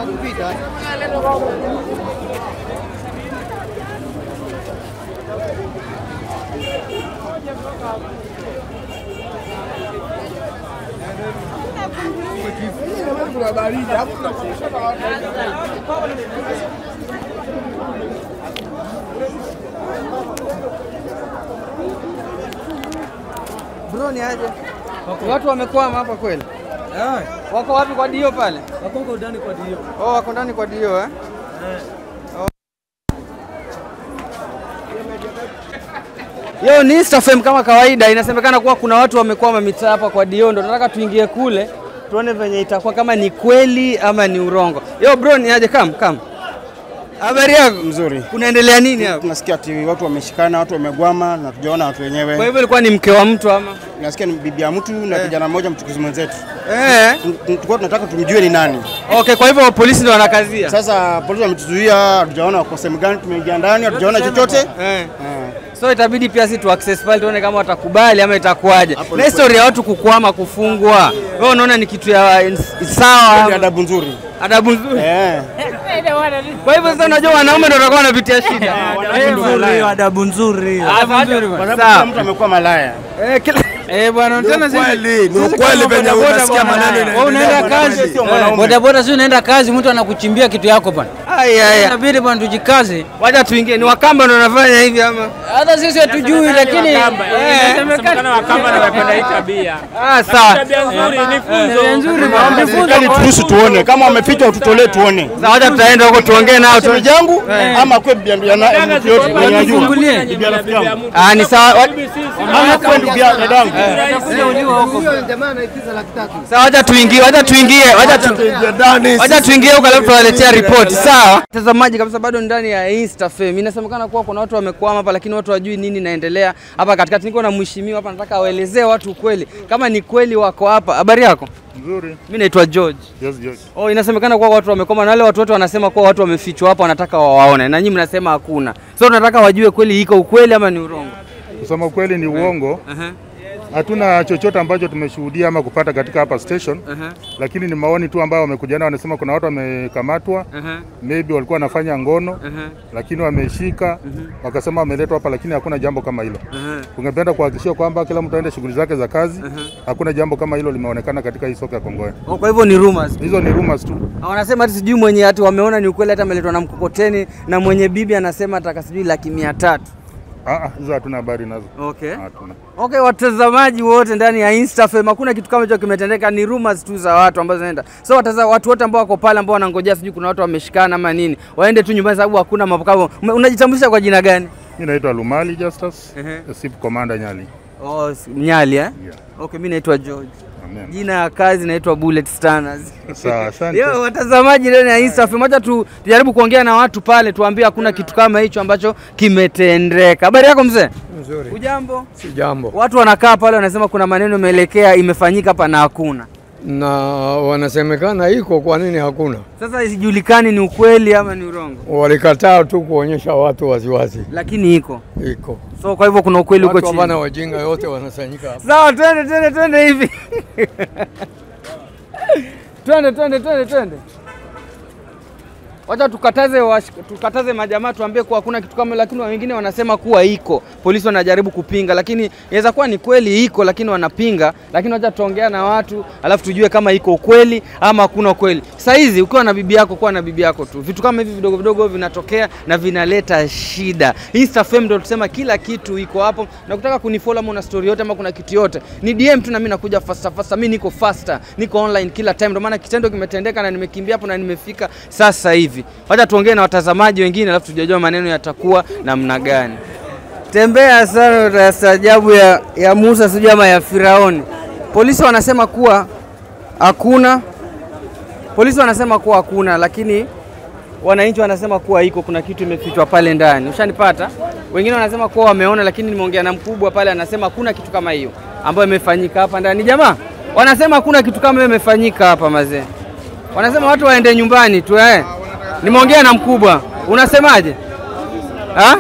Bro, ni aje? Watu wamekwama hapa kweli? Wako wapi kwa dio pale? Wako huko ndani kwa dio. Oh, wako ndani kwa dio eh? Yo, ni Insta FM kama kawaida, inasemekana kuwa kuna watu wamekwama mitaa hapa kwa dio, ndo nataka tuingie kule tuone venye itakuwa kama ni kweli ama ni urongo. Yo bro, ni aje? Kam kam, habari yako? Mzuri. Kunaendelea nini hapa? Tunasikia ati watu wameshikana, watu wamegwama na tujaona watu Kwa wenyewe. hivyo ilikuwa ni mke wa mtu ama? Nasikia ni bibi ya mtu na kijana mmoja mchukuzi mwenzetu. Eh. Tu- tu- Tulikuwa tunataka tumjue ni nani. Okay, kwa hivyo polisi ndio wanakazia. Sasa polisi wametuzuia, hatujaona wako sehemu gani, tumeingia ndani, hatujaona chochote. Eh. Eh. So itabidi pia si tu access pale tuone kama watakubali ama itakuwaje. Hapo Na ni historia ya watu kukwama kufungwa. Wewe unaona ni kitu ya Ni sawa, adabu nzuri. adabu nzuri. Eh. Kwa hivyo sasa unajua wanaume ndio watakuwa wanapitia shida. Adabu nzuri hiyo, adabu nzuri hiyo. Adabu nzuri Kwa bwana. sababu kila Sawa. mtu amekuwa malaya. Eh, kila Eh bwana, tena sisi ukweli, ni sisi ukweli kama venye bodaboda unasikia bwana, maneno wewe inaendelea unaenda bwana, kazi. sio Eh, mwanaume. Bodaboda si unaenda kazi, mtu anakuchimbia kitu yako bwana. Ai ai. ai. Inabidi bwana tujikaze. Wacha tuingie. Ni wakamba ndio wanafanya hivi ama? Hata sisi hatujui, lakini eh, Wakamba na wapenda hii tabia. Ah, sawa. Tabia nzuri ni funzo. tabia nzuri Naomba serikali turuhusu tuone kama wameficha ututolee tuone. Sasa wacha tutaenda huko tuongee nao tu. Shemeji yangu ama kwa bibi ya ya- mtu yote mwenye najua. Fungulie. Bibi ya rafiki yangu. Ah, ni sawa. Wa- Ama kwa ndugu ya dadangu. Sawa, wacha tuingie, wacha tuingie, wacha tu Wacha tuingie huko alafu tuwaletea ripoti sawa. Mtazamaji kabisa, bado ndani ya InstaFam inasemekana kuwa kuna watu wamekwama hapa, lakini watu hawajui nini inaendelea hapa katikati. Niko na mheshimiwa hapa, nataka awaelezee watu ukweli, kama ni kweli wako hapa. Habari yako? Nzuri. Mimi naitwa George. Yes, yes. Oh, inasemekana kuwa watu wamekwama na wale watu wote wanasema kuwa watu wamefichwa hapa, wanataka wawaone, na nyinyi mnasema hakuna. So tunataka wajue kweli iko ukweli ama ni urongo. Kusema kweli ni uongo. Aha, Hatuna chochote ambacho tumeshuhudia ama kupata katika hapa station, aha, lakini ni maoni tu ambayo wamekujana, wanasema kuna watu wamekamatwa, aha, maybe walikuwa wanafanya ngono, aha, lakini wameshika, wakasema wameletwa hapa, lakini hakuna jambo kama hilo. aha. Tungependa kuhakikishia kwamba kila mtu aende shughuli zake za kazi. Hakuna jambo kama hilo limeonekana katika hii soko ya Kongoe. Oh, kwa hivyo ni rumors. Hizo ni rumors tu. Ah, Wanasema hati sijui mwenye hati wameona ni ukweli, hata ameletwa na mkokoteni, na mwenye bibi anasema ataka sijui laki mia tatu. Ah, ah, hizo hatuna habari nazo. Okay. Hatuna. Okay, watazamaji wote ndani ya InstaFam, hakuna kitu kama hicho kimetendeka, ni rumors tu za watu ambazo zinaenda. So wataza, watu wote ambao wako pale ambao wanangojea sijui kuna watu wameshikana ama nini, waende tu nyumbani sababu hakuna mambo kama. Ume- Unajitambulisha kwa jina gani? Mimi naitwa Lumali Justus, Ehe. SIP Commander Nyali. Oh, s- Mnyali eh? Yeah. Okay, mimi naitwa George. Amen. Jina ya kazi naitwa Bullet Stanners. Sawa, asante. Yo, watazamaji ndani ya InstaFam, acha tu tujaribu kuongea na watu pale, tuambie hakuna kitu kama hicho ambacho kimetendeka. Habari yako mzee? Nzuri. Ujambo? Si jambo. Watu wanakaa pale wanasema kuna maneno imeelekea imefanyika hapa na hakuna. Na wanasemekana iko, kwa nini hakuna? Sasa isijulikani ni ukweli ama ni urongo, Walikataa tu kuonyesha watu waziwazi lakini iko. iko. So kwa hivyo kuna ukweli huko Watu chini. hapana wajinga yote wanasanyika hapa. Sawa, twende twende twende hivi. twende twende twende twende. Wacha tukataze wash, tukataze majamaa tuambie kuwa hakuna kitu kama, lakini wengine wanasema kuwa iko. Polisi wanajaribu kupinga, lakini inaweza kuwa ni kweli iko, lakini wanapinga. Lakini wacha tuongea na watu, alafu tujue kama iko ukweli ama hakuna ukweli. Saa hizi ukiwa na bibi yako, kuwa na bibi yako tu. Vitu kama hivi vidogo vidogo vinatokea na vinaleta shida. InstaFam ndio tusema kila kitu iko hapo, na kutaka kunifollow ama una story yote ama kuna kitu yote, ni DM tu na mimi nakuja faster faster. Mimi niko faster, niko online kila time, ndio maana kitendo kimetendeka na nimekimbia hapo na nimefika sasa hivi. Wacha tuongee na watazamaji wengine, alafu tujajua maneno yatakuwa namna gani. Tembea sana utastaajabu ya, ya Musa sijui ama ya Firaoni. Polisi wanasema kuwa hakuna, polisi wanasema kuwa hakuna, lakini wananchi wanasema kuwa iko, kuna kitu imefichwa pale ndani. Ushanipata? Wengine wanasema kuwa wameona, lakini nimeongea na mkubwa pale, anasema hakuna kitu kama hiyo ambayo imefanyika hapa ndani. Jamaa wanasema hakuna kitu kama hiyo imefanyika hapa mazee, wanasema watu waende nyumbani tu eh. Nimeongea na mkubwa, unasemaje? Ha?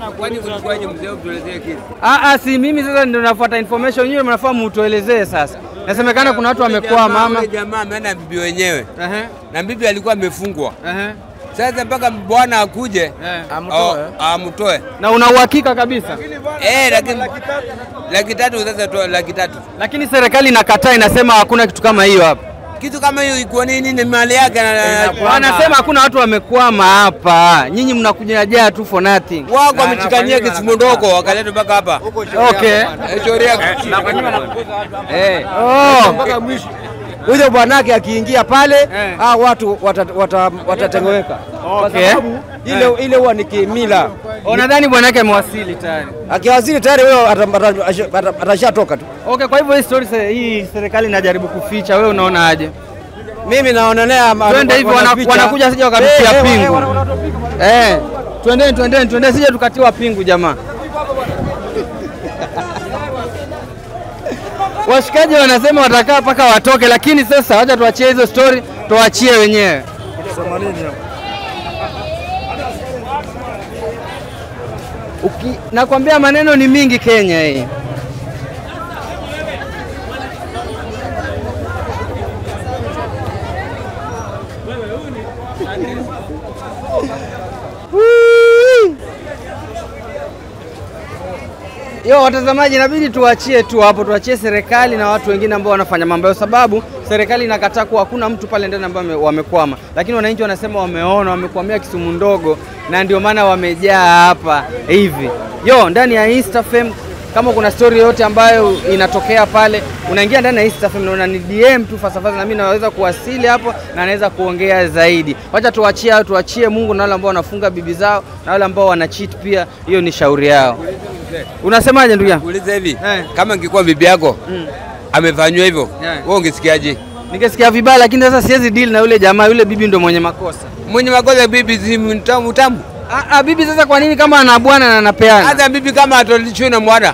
Ah, ah, si mimi sasa ndio nafuata information, nyinyi mnafaa mutuelezee sasa. Nasemekana kuna watu wamekwama mama. Yule jamaa ameenda bibi wenyewe Ehe, na bibi alikuwa amefungwa. ehe. Sasa mpaka bwana akuje Eh. au- amtoe Na una uhakika kabisa, eh, lakini laki tatu sasa toa laki tatu. lakini serikali inakataa, inasema hakuna kitu kama hiyo hapa. Kitu kama hiyo iko nini? Ni mali yake na- na Wanasema hakuna watu wamekwama hapa, nyinyi mnakuja jaa tu for nothing. wako wamechikania kisimu ndogo wakaleta mpaka hapa. Okay. Eh, Sheria Eh. Oh. huyo bwanake akiingia pale Eh. ah, watu watatengeweka wata, watatengeweka. kwa Okay. sababu ile ile huwa ni kimila. Unadhani bwanake amewasili tayari? Akiwaziri tayari huyo ata- ata- ata- atashatoka tu. Okay, kwa hivyo hii story se- hii serikali inajaribu kuficha, wewe unaona aje? Mimi naonelea ma- Twende hivi wana- wanaficha. wanakuja sija wakapitia Eh, eh, pingu. wana- wana- wana- Eh, twendeni twendeni twendeni, sije tukatiwa pingu jamaa. Washikaji wanasema watakaa mpaka watoke, lakini sasa wacha tuachie hizo story, tuachie wenyewe. Uki, nakwambia maneno ni mingi Kenya hii. Whee! Yo watazamaji, inabidi tuachie tu hapo, tuachie serikali na watu wengine ambao wanafanya mambo yao, sababu serikali inakataa kuwa hakuna mtu pale ndani ambao wame- wamekwama, lakini wananchi wanasema wameona, wamekwamia Kisumu ndogo, na ndio maana wamejaa hapa hivi. Yo, ndani ya InstaFam kama kuna story yote ambayo inatokea pale, unaingia ndani ya InstaFam na unani DM tu fasafasa, na mimi naweza kuwasili hapo na naweza kuongea zaidi. Wacha tuachie hao, tuachie Mungu na wale ambao wanafunga bibi zao na wale ambao wana cheat pia, hiyo ni shauri yao. Unasemaje ndugu yangu? Uliza hivi Eh. kama ingekuwa bibi yako amefanywa hivyo, Yeah. wewe ungesikiaje? Nikisikia vibaya, lakini sasa siwezi deal na yule jamaa, yule bibi ndo mwenye makosa. Mwenye makosa bibi si mtamu tamu. Ah, ah, bibi sasa, kwa nini kama ana bwana na anapeana? Hata bibi kama atolichwe na mwana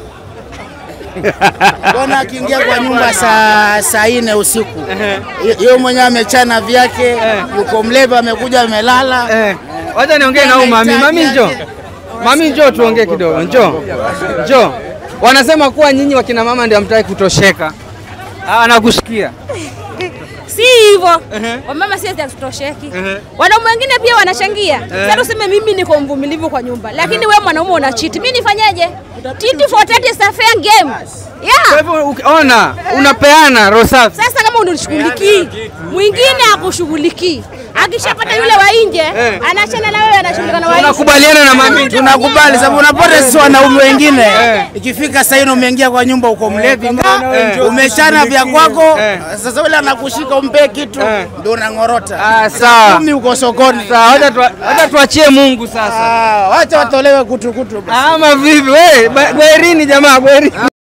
Bwana akiingia kwa nyumba saa saa nne usiku, hiyo mwenyewe amechana vyake, yuko mleva, amekuja amelala. Eh, wacha niongee na huyu mami. Mami njoo, mami njoo, tuongee kidogo. Njoo, njoo. Wanasema kuwa nyinyi wakina mama ndio hamtaki kutosheka. Ah, nakusikia. si hivyo wamama si ati hatutosheki wanaume wengine pia wanachangia sasa tuseme mimi niko mvumilivu kwa nyumba lakini we mwanaume una chiti mi nifanyeje titi for that is a fair game Kwa yeah hivyo ukiona unapeana roho safi. sasa kama unishughulikii mwingine akushughulikii akishapata yule wa nje anachana na wewe anashughulika na wa nje Unakubaliana na mami? Tunakubali sababu unapata sisi wanaume wengine ikifika saa nne umeingia kwa nyumba uko mlevi nga, umechana vya kwako, sasa yule anakushika umpe kitu ndio unang'orota. Ah, sawa. Kumi uko sokoni. Sawa, wacha tua- wacha tuachie Mungu sasa. Ah, Wacha watolewe kutukutu. Ama vipi? Wewe, bwerini jamaa, bwerini.